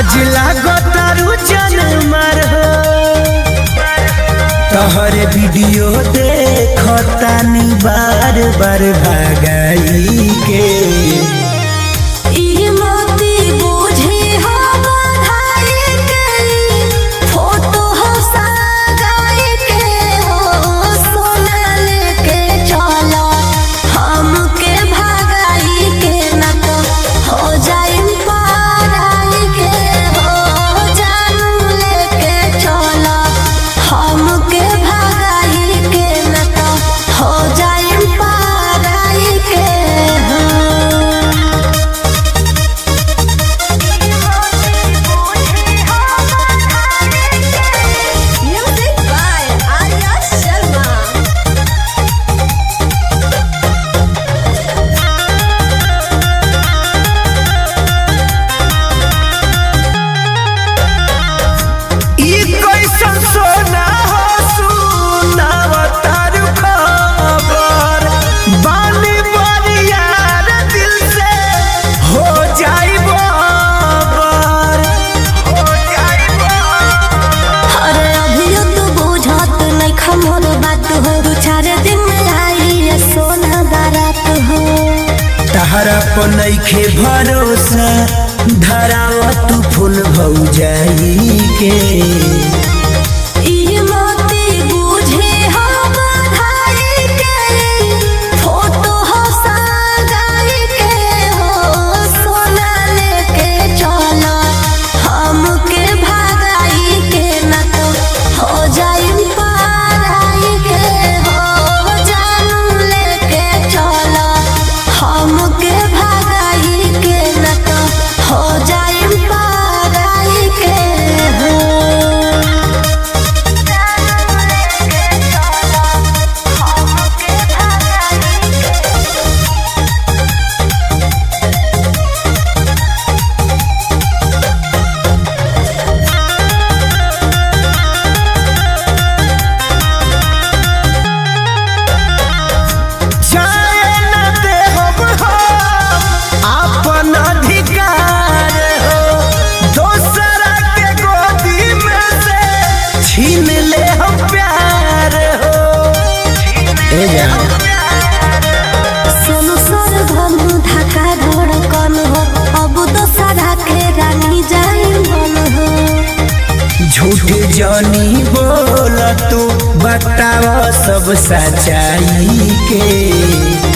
आज लागतारू जनमर हो तोहर वीडियो देखतानी बार बार भागाई के ई मोती बूझे हो बधाई के फोटो हो सगाई के हो सोना लेके चलो हमके भगाई के न तो हो जाई पाराई के हो जानू लेके चलो हमके भगाई के न तो हो जाई पाराई के हो Music by Arya Sharma. ई कैसन सोना हो सुनावतारू खबर बानी बरियार दिल से हो जाई बाबर हो जाई बाबर अरे अभियो तू बुझत नहीं खमोर बात हो दू चार दिन में आई ये सोना बारात हो तहरा पर नइखे भरोसा धरावा तू फूल भौजाई के ई मोती बूझे हो बधाई के फोटो हो सगाई के हो सोना लेके चलो हमके भगाई के न तो हो जाई पाराई के हो जानू लेके चलो हमके भगाई के न तो हो जाई पाराई के हो जाए न देहब हम आपन अधिकार हो दोसरा के गोदी में से छीन ले हम प्यार हो ए जान सोनू सोर धनु ढाका धड़कन हो अब तो साधा के रानी जाई बन हो झूठ जानी बोल तू बताव सब सच्चाई के